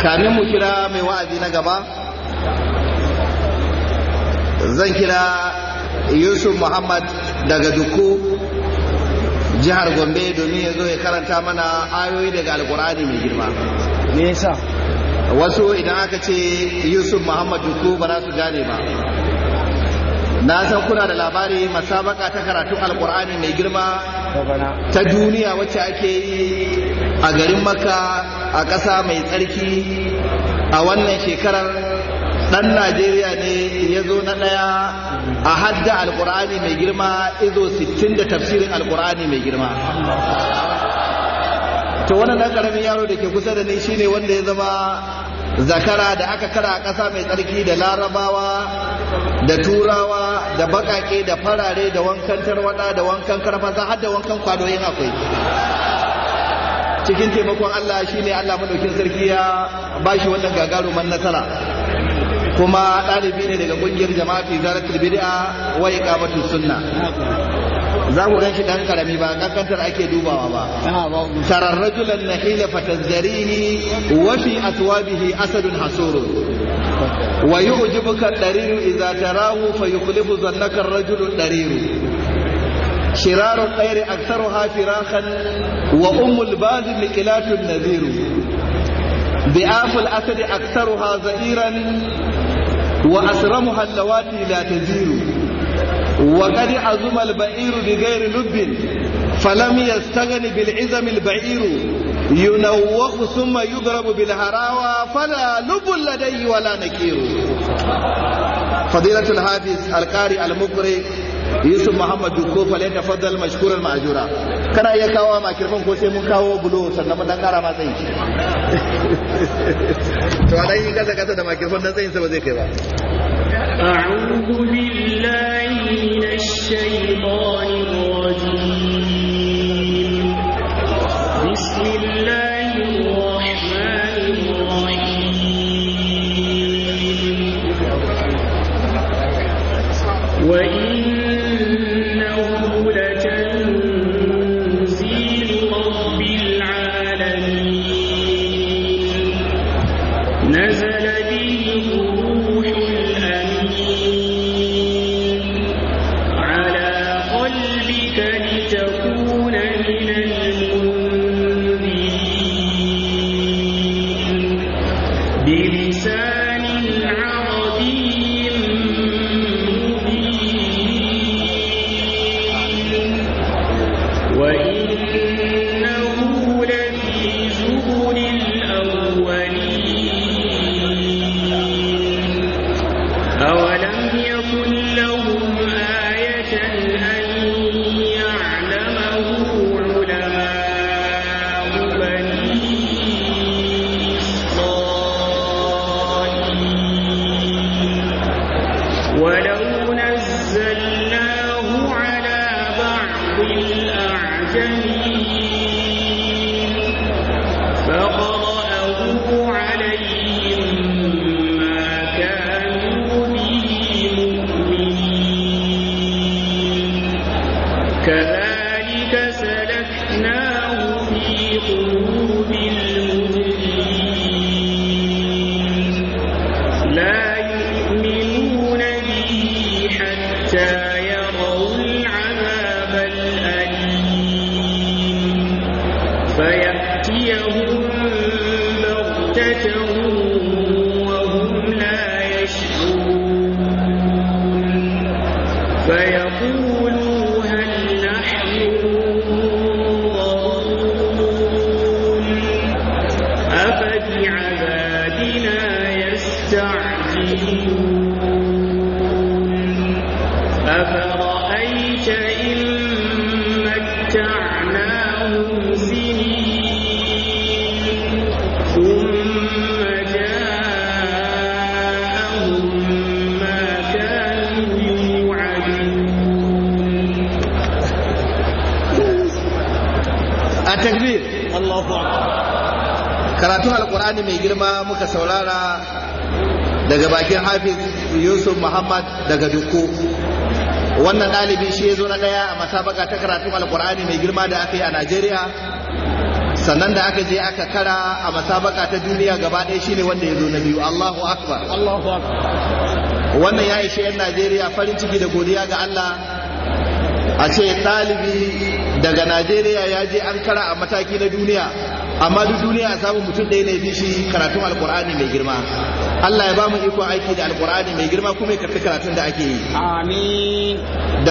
kamin mu kira mai wa'azi na gaba zan kira yusuf muhammad daga duku jihar gombe domin ya zo ya karanta mana ayoyi daga alkur'ani mai girma me yasa wasu idan aka ce yusuf muhammad duku ba za su gane ba na san kuna da labari masabaka ta karatun alkur'ani mai girma ta duniya wacce ake yi a garin maka a ƙasa mai tsarki a wannan shekarar ɗan najeriya ne ya zo na ɗaya a hadda alkur'ani mai girma izo 60 da tafsirin alkur'ani mai girma to wannan ɗan ƙaramin yaro da ke kusa da ni shine wanda ya zama zakara da aka kara a ƙasa mai tsarki da larabawa da turawa da baƙaƙe da farare da wankan tarwada da wankan karfasa har da wankan kwadoyin akwai cikin taimakon Allah shine Allah madaukin sarki ya bashi wannan gagaruman nasara kuma ɗalibi ne daga ƙungiyar jama'a fi zaratul bid'a wa iqamatus sunna za ku gan shi ɗan karami ba kankantar ake dubawa ba tarar rajulan nahila fatazzarihi wa fi aswabihi asadun hasurun wa yu'jibuka dariru idza tarahu fa yukhlifu zannaka ar-rajulu dariru شرار الطير أكثرها فراخا وأم الباز مكلات النذير ضعاف الأسد أكثرها زئيرا وأسرمها اللواتي لا تزير وقد عزم البعير بغير لب فلم يستغن بالعزم البعير ينوخ ثم يضرب بالهراوى فلا لب لديه ولا نكير فضيلة الحافظ القارئ المقرئ Yusuf Muhammad Dukko fa lai tafaddal mashkuran ma'jura kana iya kawo makirfan ko sai mun kawo bulo sannan mun dan kara ma tsayi to dan yi kasa kasa da makirfan dan tsayin sa ba zai kai ba أعوذ بالله من الشيطان الرجيم بسم الله الرحمن الرحيم وإنه لتنزيل رب العالمين نزل به الروح الأمين على قلبك لتكون من المنذرين بلسان عربي مبين وإنه لفي زبر الأولين أولم يكن لهم آية أن يعلمه علماء بني إسرائيل ولو نزلناه على بعض الأعجمين فقرأه عليهم ما كانوا به مؤمنين كذلك سلكناه في قلوب المجرمين لا يؤمنون به حتى يروا العذاب الأليم فيأتيهم بغتة وهم لا يشعرون فيقولوا هل نحن منظرون أفبعذابنا يستعجلون أفرأيت إن متعناهم سنين ثم جاءهم ما كانوا يوعدون a takbir Allahu akbar karatun alkur'ani mai girma muka saurara daga bakin hafiz yusuf muhammad daga duku wannan ɗalibi shi ya zo na ɗaya a masabaka ta karatun alkur'ani mai girma da aka yi a najeriya sannan da aka je aka kara a masabaka ta duniya gaba ɗaya shine wanda ya zo na biyu Allahu akbar Allahu akbar wannan ya ishe 'yan Najeriya farin ciki da godiya ga Allah a ce ɗalibi daga Najeriya ya je an kara a mataki na duniya amma duk duniya a samu mutum ɗaya ne fi shi karatun alkur'ani mai girma Allah ya ba mu ikon aiki da alkur'ani mai girma kuma ya karɓi karatun da ake yi amin